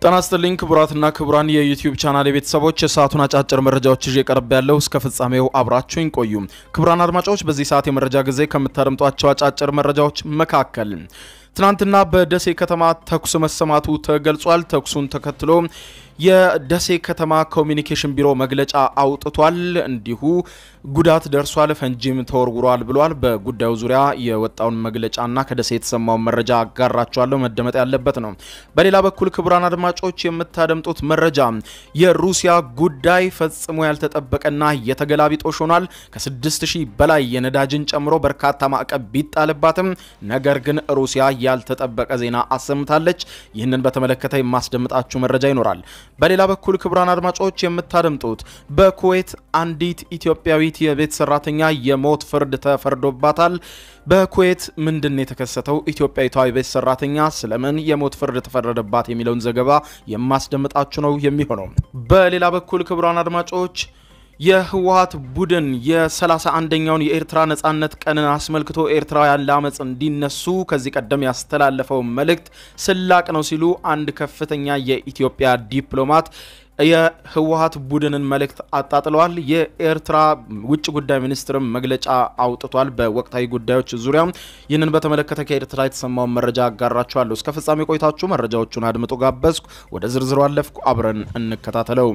ጤና ይስጥልኝ ክቡራትና ክቡራን የዩቲዩብ ቻናል የቤተሰቦች የሰዓቱን አጫጭር መረጃዎች ይዤ ቀርብ ያለው እስከ ፍጻሜው አብራችሁኝ ቆዩ። ክቡራን አድማጮች በዚህ ሰዓት የመረጃ ጊዜ ከምታደምጧቸው አጫጭር መረጃዎች መካከል ትናንትና በደሴ ከተማ ተኩስ መሰማቱ ተገልጿል። ተኩሱን ተከትሎ የደሴ ከተማ ኮሚኒኬሽን ቢሮ መግለጫ አውጥቷል። እንዲሁ ጉዳት ደርሷል፣ ፈንጂም ተወርውሯል ብሏል። በጉዳዩ ዙሪያ የወጣውን መግለጫና ከደሴ የተሰማውን መረጃ አጋራቸዋለሁ። መደመጥ ያለበት ነው። በሌላ በኩል ክቡራን አድማጮች የምታደምጡት መረጃ የሩሲያ ጉዳይ ፈጽሞ ያልተጠበቀና የተገላቢጦሽ ሆኗል። ከ6000 በላይ የነዳጅን ጨምሮ በርካታ ማዕቀብ ቢጣልባትም ነገር ግን ሩሲያ ያልተጠበቀ ዜና አሰምታለች። ይህንን በተመለከተ የማስደምጣችሁ መረጃ ይኖራል። በሌላ በኩል ክቡራን አድማጮች የምታደምጡት በኩዌት አንዲት ኢትዮጵያዊት የቤት ሰራተኛ የሞት ፍርድ ተፈርዶባታል። በኩዌት ምንድን የተከሰተው? ኢትዮጵያዊቷ የቤት ሰራተኛ ስለምን የሞት ፍርድ ተፈረደባት? የሚለውን ዘገባ የማስደምጣችሁ ነው የሚሆነው። በሌላ በኩል ክቡራን አድማጮች የህወሀት ቡድን የ31ኛውን የኤርትራ ነጻነት ቀንን አስመልክቶ ኤርትራውያን ለአመፅ እንዲነሱ ከዚህ ቀደም ያስተላለፈው መልእክት ስላቅ ነው ሲሉ አንድ ከፍተኛ የኢትዮጵያ ዲፕሎማት የህወሀት ቡድንን መልእክት አጣጥለዋል። የኤርትራ ውጭ ጉዳይ ሚኒስትርም መግለጫ አውጥቷል በወቅታዊ ጉዳዮች ዙሪያ። ይህንን በተመለከተ ከኤርትራ የተሰማውን መረጃ አጋራችኋለሁ። እስከ ፍጻሜ ቆይታችሁ መረጃዎቹን አድምጡ ጋበዝኩ። ወደ ዝርዝሩ አለፍኩ። አብረን እንከታተለው።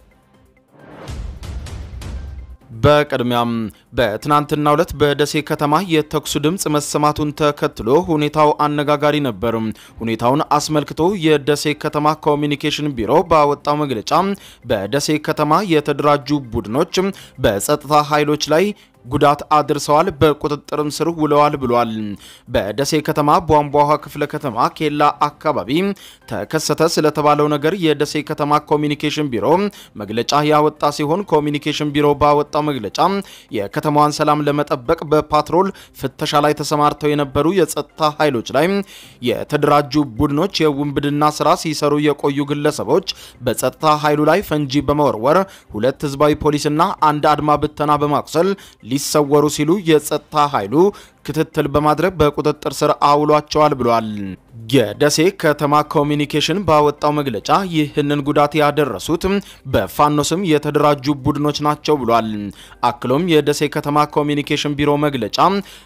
በቅድሚያም በትናንትናው ዕለት በደሴ ከተማ የተኩሱ ድምፅ መሰማቱን ተከትሎ ሁኔታው አነጋጋሪ ነበር። ሁኔታውን አስመልክቶ የደሴ ከተማ ኮሚኒኬሽን ቢሮ ባወጣው መግለጫ በደሴ ከተማ የተደራጁ ቡድኖች በጸጥታ ኃይሎች ላይ ጉዳት አድርሰዋል፣ በቁጥጥርም ስር ውለዋል ብሏል። በደሴ ከተማ ቧንቧ ውሃ ክፍለ ከተማ ኬላ አካባቢ ተከሰተ ስለተባለው ነገር የደሴ ከተማ ኮሚኒኬሽን ቢሮ መግለጫ ያወጣ ሲሆን ኮሚኒኬሽን ቢሮ ባወጣው መግለጫ የከተማዋን ሰላም ለመጠበቅ በፓትሮል ፍተሻ ላይ ተሰማርተው የነበሩ የጸጥታ ኃይሎች ላይ የተደራጁ ቡድኖች የውንብድና ስራ ሲሰሩ የቆዩ ግለሰቦች በጸጥታ ኃይሉ ላይ ፈንጂ በመወርወር ሁለት ህዝባዊ ፖሊስና አንድ አድማ ብተና በማቁሰል ሊሰወሩ ሲሉ የጸጥታ ኃይሉ ክትትል በማድረግ በቁጥጥር ስር አውሏቸዋል ብሏል። የደሴ ከተማ ኮሚኒኬሽን ባወጣው መግለጫ ይህንን ጉዳት ያደረሱት በፋኖ ስም የተደራጁ ቡድኖች ናቸው ብሏል። አክሎም የደሴ ከተማ ኮሚኒኬሽን ቢሮ መግለጫ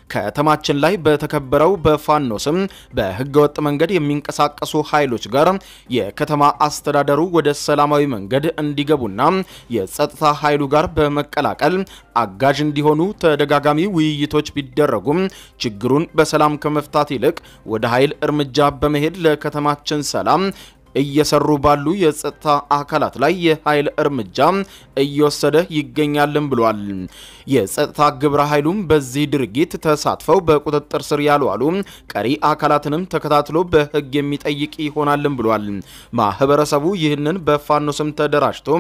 ከተማችን ላይ በተከበረው በፋኖ ስም በህገወጥ መንገድ የሚንቀሳቀሱ ኃይሎች ጋር የከተማ አስተዳደሩ ወደ ሰላማዊ መንገድ እንዲገቡና የጸጥታ ኃይሉ ጋር በመቀላቀል አጋዥ እንዲሆኑ ተደጋጋሚ ውይይቶች ቢደረጉም ችግሩን በሰላም ከመፍታት ይልቅ ወደ ኃይል እርምጃ በመሄድ ለከተማችን ሰላም እየሰሩ ባሉ የጸጥታ አካላት ላይ የኃይል እርምጃ እየወሰደ ይገኛልም ብሏል። የጸጥታ ግብረ ኃይሉም በዚህ ድርጊት ተሳትፈው በቁጥጥር ስር ያልዋሉ ቀሪ አካላትንም ተከታትሎ በህግ የሚጠይቅ ይሆናልም ብሏል። ማህበረሰቡ ይህንን በፋኖ ስም ተደራጅቶ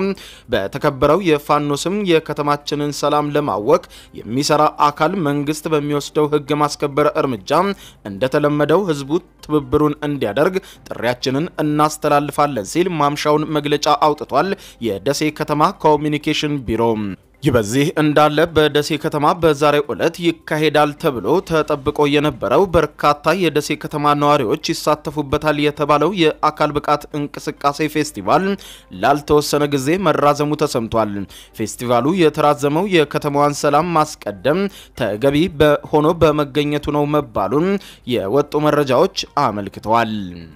በተከበረው የፋኖ ስም የከተማችንን ሰላም ለማወክ የሚሰራ አካል መንግስት በሚወስደው ህግ ማስከበር እርምጃ እንደተለመደው ህዝቡ ትብብሩን እንዲያደርግ ጥሪያችንን እናስተላልፋለን ሲል ማምሻውን መግለጫ አውጥቷል። የደሴ ከተማ ኮሚኒኬሽን ቢሮ ይህ በዚህ እንዳለ በደሴ ከተማ በዛሬው ዕለት ይካሄዳል ተብሎ ተጠብቆ የነበረው በርካታ የደሴ ከተማ ነዋሪዎች ይሳተፉበታል የተባለው የአካል ብቃት እንቅስቃሴ ፌስቲቫል ላልተወሰነ ጊዜ መራዘሙ ተሰምቷል። ፌስቲቫሉ የተራዘመው የከተማዋን ሰላም ማስቀደም ተገቢ ሆኖ በመገኘቱ ነው መባሉን የወጡ መረጃዎች አመልክተዋል።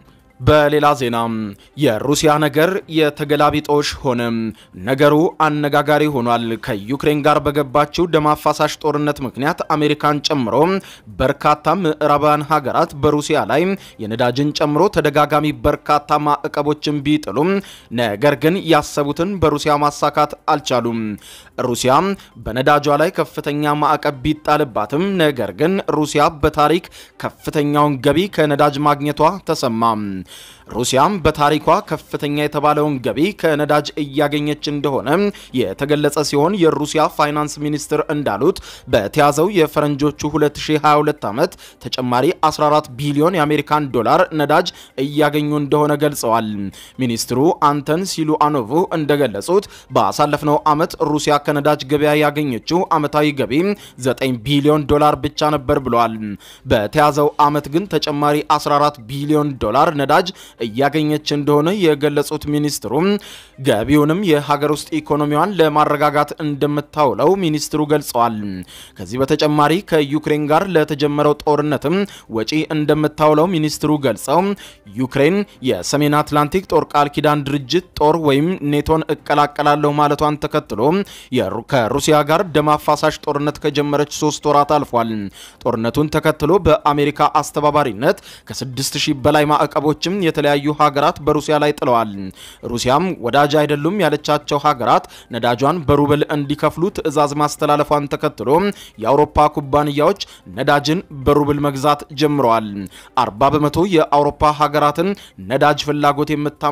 በሌላ ዜና የሩሲያ ነገር የተገላቢጦሽ ሆነ። ነገሩ አነጋጋሪ ሆኗል። ከዩክሬን ጋር በገባችው ደም አፋሳሽ ጦርነት ምክንያት አሜሪካን ጨምሮ በርካታ ምዕራባውያን ሀገራት በሩሲያ ላይ የነዳጅን ጨምሮ ተደጋጋሚ በርካታ ማዕቀቦችን ቢጥሉም ነገር ግን ያሰቡትን በሩሲያ ማሳካት አልቻሉም። ሩሲያ በነዳጇ ላይ ከፍተኛ ማዕቀብ ቢጣልባትም ነገር ግን ሩሲያ በታሪክ ከፍተኛውን ገቢ ከነዳጅ ማግኘቷ ተሰማ። ሩሲያም በታሪኳ ከፍተኛ የተባለውን ገቢ ከነዳጅ እያገኘች እንደሆነ የተገለጸ ሲሆን የሩሲያ ፋይናንስ ሚኒስትር እንዳሉት በተያዘው የፈረንጆቹ 2022 ዓመት ተጨማሪ 14 ቢሊዮን የአሜሪካን ዶላር ነዳጅ እያገኙ እንደሆነ ገልጸዋል። ሚኒስትሩ አንተን ሲሉአኖቭ እንደገለጹት ባሳለፍነው ዓመት ሩሲያ ከነዳጅ ገበያ ያገኘችው ዓመታዊ ገቢ 9 ቢሊዮን ዶላር ብቻ ነበር ብለዋል። በተያዘው ዓመት ግን ተጨማሪ 14 ቢሊዮን ዶላር ነዳጅ ነዳጅ እያገኘች እንደሆነ የገለጹት ሚኒስትሩ ገቢውንም የሀገር ውስጥ ኢኮኖሚዋን ለማረጋጋት እንደምታውለው ሚኒስትሩ ገልጸዋል። ከዚህ በተጨማሪ ከዩክሬን ጋር ለተጀመረው ጦርነትም ወጪ እንደምታውለው ሚኒስትሩ ገልጸው ዩክሬን የሰሜን አትላንቲክ ጦር ቃል ኪዳን ድርጅት ጦር ወይም ኔቶን እቀላቀላለሁ ማለቷን ተከትሎ ከሩሲያ ጋር ደም አፋሳሽ ጦርነት ከጀመረች ሶስት ወራት አልፏል። ጦርነቱን ተከትሎ በአሜሪካ አስተባባሪነት ከ6000 በላይ ማዕቀቦችም የተለያዩ ሀገራት በሩሲያ ላይ ጥለዋል። ሩሲያም ወዳጅ አይደሉም ያለቻቸው ሀገራት ነዳጇን በሩብል እንዲከፍሉ ትዕዛዝ ማስተላለፏን ተከትሎ የአውሮፓ ኩባንያዎች ነዳጅን በሩብል መግዛት ጀምረዋል። 40 በመቶ የአውሮፓ ሀገራትን ነዳጅ ፍላጎት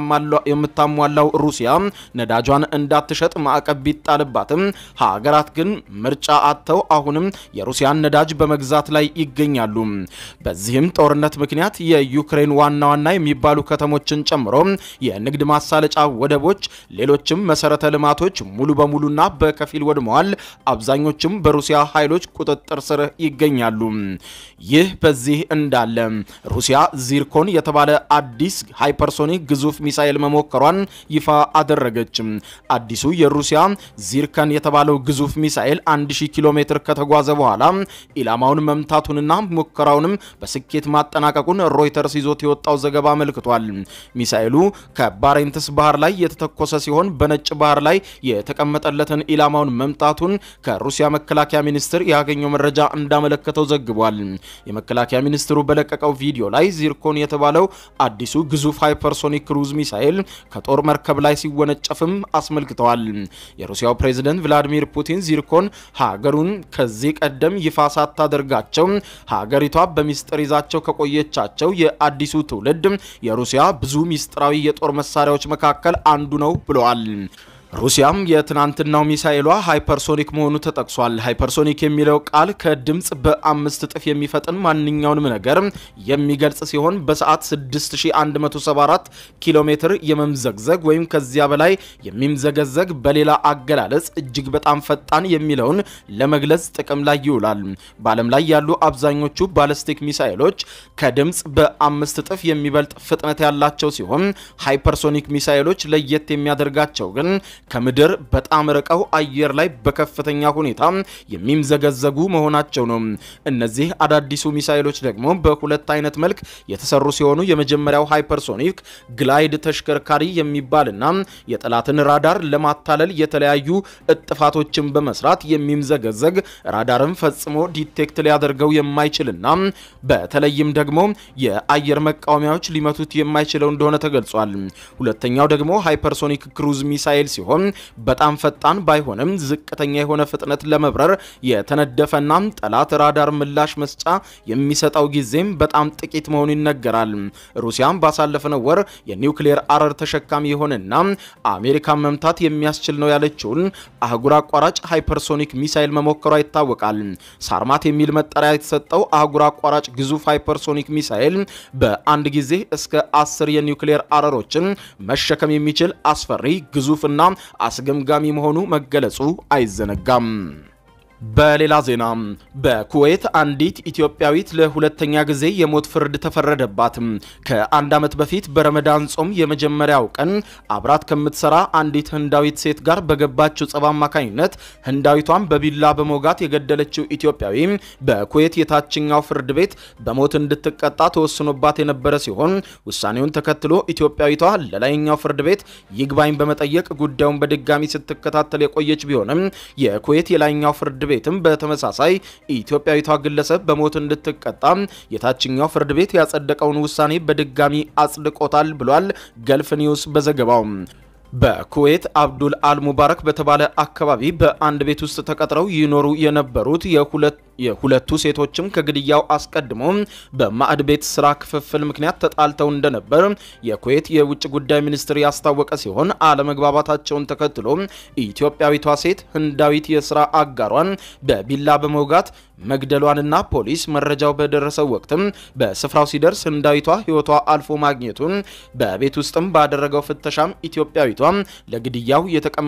የምታሟላው ሩሲያ ነዳጇን እንዳትሸጥ ማዕቀብ ቢጣልባትም ሀገራት ግን ምርጫ አጥተው አሁንም የሩሲያን ነዳጅ በመግዛት ላይ ይገኛሉ። በዚህም ጦርነት ምክንያት የዩክሬን ዋና ዋና የሚባሉ ከተሞችን ጨምሮ የንግድ ማሳለጫ ወደቦች፣ ሌሎችም መሰረተ ልማቶች ሙሉ በሙሉና በከፊል ወድመዋል። አብዛኞቹም በሩሲያ ኃይሎች ቁጥጥር ስር ይገኛሉ። ይህ በዚህ እንዳለ ሩሲያ ዚርኮን የተባለ አዲስ ሃይፐርሶኒክ ግዙፍ ሚሳኤል መሞከሯን ይፋ አደረገች። አዲሱ የሩሲያ ዚርከን የተባለው ግዙፍ ሚሳኤል 1000 ኪሎ ሜትር ከተጓዘ በኋላ ኢላማውን መምታቱንና ሙከራውንም በስኬት ማጠናቀቁን ሮይተርስ ይዞት የወጣው ዘገባ አመልክቷል። ሚሳኤሉ ከባሬንትስ ባህር ላይ የተተኮሰ ሲሆን በነጭ ባህር ላይ የተቀመጠለትን ኢላማውን መምታቱን ከሩሲያ መከላከያ ሚኒስቴር ያገኘው መረጃ እንዳመለከተው ዘግቧል። የመከላከያ ሚኒስትሩ በለቀቀው ቪዲዮ ላይ ዚርኮን የተባለው አዲሱ ግዙፍ ሃይፐርሶኒክ ክሩዝ ሚሳኤል ከጦር መርከብ ላይ ሲወነጨፍም አስመልክተዋል። የሩሲያው ፕሬዝደንት ቭላዲሚር ፑቲን ዚርኮን ሀገሩን ከዚህ ቀደም ይፋ ሳታደርጋቸው ሀገሪቷ በሚስጥር ይዛቸው ከቆየቻቸው የአዲሱ ትውልድ የሩሲያ ብዙ ሚስጥራዊ የጦር መሳሪያዎች መካከል አንዱ ነው ብለዋል። ሩሲያም የትናንትናው ሚሳኤሏ ሃይፐርሶኒክ መሆኑ ተጠቅሷል። ሃይፐርሶኒክ የሚለው ቃል ከድምፅ በአምስት እጥፍ የሚፈጥን ማንኛውንም ነገር የሚገልጽ ሲሆን በሰዓት 6174 ኪሎ ሜትር የመምዘግዘግ ወይም ከዚያ በላይ የሚምዘገዘግ በሌላ አገላለጽ እጅግ በጣም ፈጣን የሚለውን ለመግለጽ ጥቅም ላይ ይውላል። በዓለም ላይ ያሉ አብዛኞቹ ባለስቲክ ሚሳኤሎች ከድምፅ በአምስት እጥፍ የሚበልጥ ፍጥነት ያላቸው ሲሆን ሃይፐርሶኒክ ሚሳኤሎች ለየት የሚያደርጋቸው ግን ከምድር በጣም ርቀው አየር ላይ በከፍተኛ ሁኔታ የሚምዘገዘጉ መሆናቸው ነው። እነዚህ አዳዲሱ ሚሳኤሎች ደግሞ በሁለት አይነት መልክ የተሰሩ ሲሆኑ የመጀመሪያው ሃይፐርሶኒክ ግላይድ ተሽከርካሪ የሚባልና የጠላትን ራዳር ለማታለል የተለያዩ እጥፋቶችን በመስራት የሚምዘገዘግ ራዳርን ፈጽሞ ዲቴክት ሊያደርገው የማይችልና በተለይም ደግሞ የአየር መቃወሚያዎች ሊመቱት የማይችለው እንደሆነ ተገልጿል። ሁለተኛው ደግሞ ሃይፐርሶኒክ ክሩዝ ሚሳኤል ሲሆን በጣም ፈጣን ባይሆንም ዝቅተኛ የሆነ ፍጥነት ለመብረር የተነደፈና ጠላት ራዳር ምላሽ መስጫ የሚሰጠው ጊዜም በጣም ጥቂት መሆኑ ይነገራል። ሩሲያም ባሳለፍነው ወር የኒውክሌር አረር ተሸካሚ የሆነና አሜሪካን መምታት የሚያስችል ነው ያለችውን አህጉር አቋራጭ ሃይፐርሶኒክ ሚሳኤል መሞከሯ ይታወቃል። ሳርማት የሚል መጠሪያ የተሰጠው አህጉር አቋራጭ ግዙፍ ሃይፐርሶኒክ ሚሳኤል በአንድ ጊዜ እስከ አስር የኒውክሌር አረሮችን መሸከም የሚችል አስፈሪ ግዙፍ እና አስገምጋሚ መሆኑ መገለጹ አይዘነጋም። በሌላ ዜና በኩዌት አንዲት ኢትዮጵያዊት ለሁለተኛ ጊዜ የሞት ፍርድ ተፈረደባት። ከአንድ ዓመት በፊት በረመዳን ጾም የመጀመሪያው ቀን አብራት ከምትሰራ አንዲት ህንዳዊት ሴት ጋር በገባችው ጸብ አማካኝነት ህንዳዊቷን በቢላ በመውጋት የገደለችው ኢትዮጵያዊ በኩዌት የታችኛው ፍርድ ቤት በሞት እንድትቀጣ ተወስኖባት የነበረ ሲሆን ውሳኔውን ተከትሎ ኢትዮጵያዊቷ ለላይኛው ፍርድ ቤት ይግባኝ በመጠየቅ ጉዳዩን በድጋሚ ስትከታተል የቆየች ቢሆንም የኩዌት የላይኛው ፍርድ ቤትም በተመሳሳይ ኢትዮጵያዊቷ ግለሰብ በሞት እንድትቀጣ የታችኛው ፍርድ ቤት ያጸደቀውን ውሳኔ በድጋሚ አጽድቆታል ብሏል ገልፍ ኒውስ በዘገባው። በኩዌት አብዱል አልሙባረክ በተባለ አካባቢ በአንድ ቤት ውስጥ ተቀጥረው ይኖሩ የነበሩት የሁለቱ ሴቶችም ከግድያው አስቀድሞ በማዕድ ቤት ስራ ክፍፍል ምክንያት ተጣልተው እንደነበር የኩዌት የውጭ ጉዳይ ሚኒስትር ያስታወቀ ሲሆን አለመግባባታቸውን ተከትሎ ኢትዮጵያዊቷ ሴት ህንዳዊት የስራ አጋሯን በቢላ በመውጋት መግደሏንና ፖሊስ መረጃው በደረሰው ወቅትም በስፍራው ሲደርስ ህንዳዊቷ ህይወቷ አልፎ ማግኘቱን በቤት ውስጥም ባደረገው ፍተሻም ኢትዮጵያዊቷ ለግድያው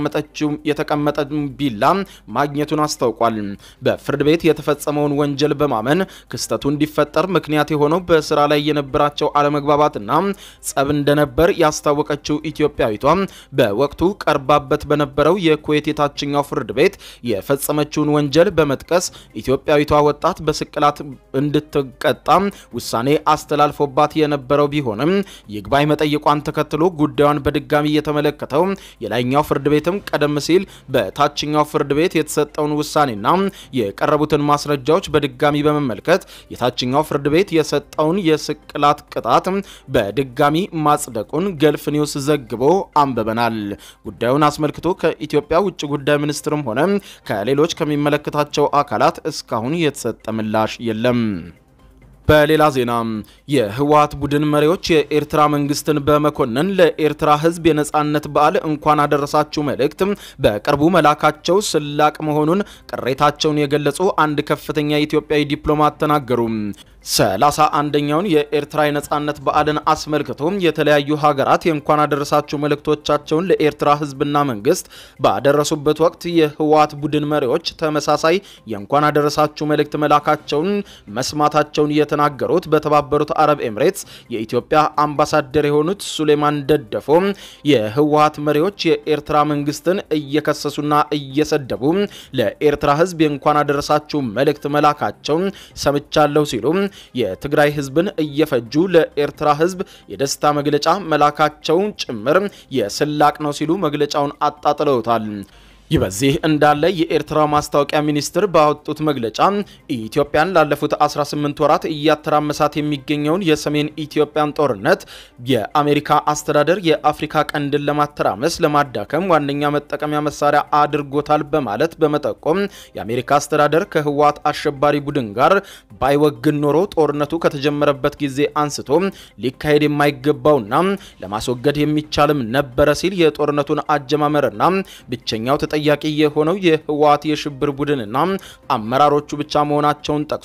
የተቀመጠ ቢላ ማግኘቱን አስታውቋል። በፍርድ ቤት የተፈጸመውን ወንጀል በማመን ክስተቱ እንዲፈጠር ምክንያት የሆነው በስራ ላይ የነበራቸው አለመግባባትና ጸብ እንደነበር ያስታወቀችው ኢትዮጵያዊቷ በወቅቱ ቀርባበት በነበረው የኩዌት የታችኛው ፍርድ ቤት የፈጸመችውን ወንጀል በመጥቀስ ኢትዮጵያዊቷ ወጣት በስቅላት እንድትቀጣ ውሳኔ አስተላልፎባት የነበረው ቢሆንም ይግባኝ መጠየቋን ተከትሎ ጉዳዩን በድጋሚ የተመለከተው የላይኛው ፍርድ ቤትም ቀደም ሲል በታችኛው ፍርድ ቤት የተሰጠውን ውሳኔና የቀረቡትን ማስረጃዎች በድጋሚ በመመልከት የታችኛው ፍርድ ቤት የሰጠውን የስቅላት ቅጣት በድጋሚ ማጽደቁን ገልፍ ኒውስ ዘግቦ አንብበናል። ጉዳዩን አስመልክቶ ከኢትዮጵያ ውጭ ጉዳይ ሚኒስትርም ሆነ ከሌሎች ከሚመለከታቸው አካላት እስካሁን የተሰጠ ምላሽ የለም። በሌላ ዜና የህወሓት ቡድን መሪዎች የኤርትራ መንግስትን በመኮነን ለኤርትራ ህዝብ የነጻነት በዓል እንኳን አደረሳችሁ መልእክት በቅርቡ መላካቸው ስላቅ መሆኑን ቅሬታቸውን የገለጹ አንድ ከፍተኛ ኢትዮጵያዊ ዲፕሎማት ተናገሩ። ሰላሳ አንደኛውን የኤርትራ የነጻነት በዓልን አስመልክቶ የተለያዩ ሀገራት የእንኳን አደረሳችሁ መልእክቶቻቸውን ለኤርትራ ህዝብና መንግስት ባደረሱበት ወቅት የህወሓት ቡድን መሪዎች ተመሳሳይ የእንኳን አደረሳችሁ መልእክት መላካቸውን መስማታቸውን የተናገሩት በተባበሩት አረብ ኤምሬትስ የኢትዮጵያ አምባሳደር የሆኑት ሱሌማን ደደፎ የህወሓት መሪዎች የኤርትራ መንግስትን እየከሰሱና እየሰደቡ ለኤርትራ ህዝብ የእንኳን አደረሳችሁ መልእክት መላካቸውን ሰምቻለሁ ሲሉ የትግራይ ህዝብን እየፈጁ ለኤርትራ ህዝብ የደስታ መግለጫ መላካቸውን ጭምር የስላቅ ነው ሲሉ መግለጫውን አጣጥለውታል። ይህ በዚህ እንዳለ የኤርትራ ማስታወቂያ ሚኒስትር ባወጡት መግለጫ ኢትዮጵያን ላለፉት 18 ወራት እያተራመሳት የሚገኘውን የሰሜን ኢትዮጵያን ጦርነት የአሜሪካ አስተዳደር የአፍሪካ ቀንድን ለማተራመስ ለማዳከም ዋነኛ መጠቀሚያ መሳሪያ አድርጎታል በማለት በመጠቆም የአሜሪካ አስተዳደር ከህወሓት አሸባሪ ቡድን ጋር ባይወግን ኖሮ ጦርነቱ ከተጀመረበት ጊዜ አንስቶ ሊካሄድ የማይገባውና ለማስወገድ የሚቻልም ነበረ ሲል የጦርነቱን አጀማመርና ብቸኛው ተጠያቂ የሆነው የህወሓት የሽብር ቡድንና አመራሮቹ ብቻ መሆናቸውን ጠቅሶ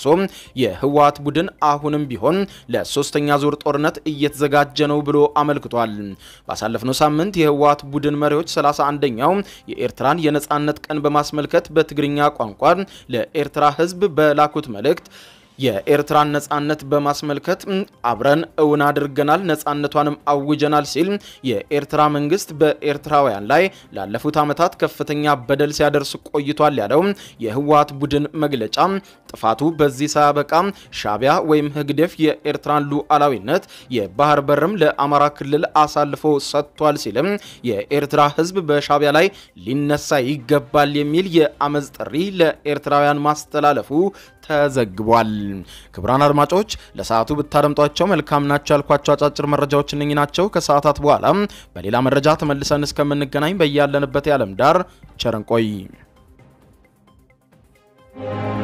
የህወሓት ቡድን አሁንም ቢሆን ለሶስተኛ ዙር ጦርነት እየተዘጋጀ ነው ብሎ አመልክቷል። ባሳለፍነው ሳምንት የህወሓት ቡድን መሪዎች 31ኛው የኤርትራን የነጻነት ቀን በማስመልከት በትግርኛ ቋንቋ ለኤርትራ ህዝብ በላኩት መልእክት የኤርትራን ነጻነት በማስመልከት አብረን እውን አድርገናል፣ ነጻነቷንም አውጀናል ሲል የኤርትራ መንግስት በኤርትራውያን ላይ ላለፉት ዓመታት ከፍተኛ በደል ሲያደርስ ቆይቷል ያለው የህወሓት ቡድን መግለጫ ጥፋቱ በዚህ ሳያበቃ ሻቢያ ወይም ህግደፍ የኤርትራን ሉዓላዊነት የባህር በርም ለአማራ ክልል አሳልፎ ሰጥቷል ሲልም የኤርትራ ህዝብ በሻቢያ ላይ ሊነሳ ይገባል የሚል የአመፅ ጥሪ ለኤርትራውያን ማስተላለፉ ተዘግቧል። ክቡራን አድማጮች ለሰዓቱ ብታደምጧቸው መልካም ናቸው ያልኳቸው አጫጭር መረጃዎች እነኚህ ናቸው። ከሰዓታት በኋላ በሌላ መረጃ ተመልሰን እስከምንገናኝ በያለንበት የዓለም ዳር ቸር እንቆይ።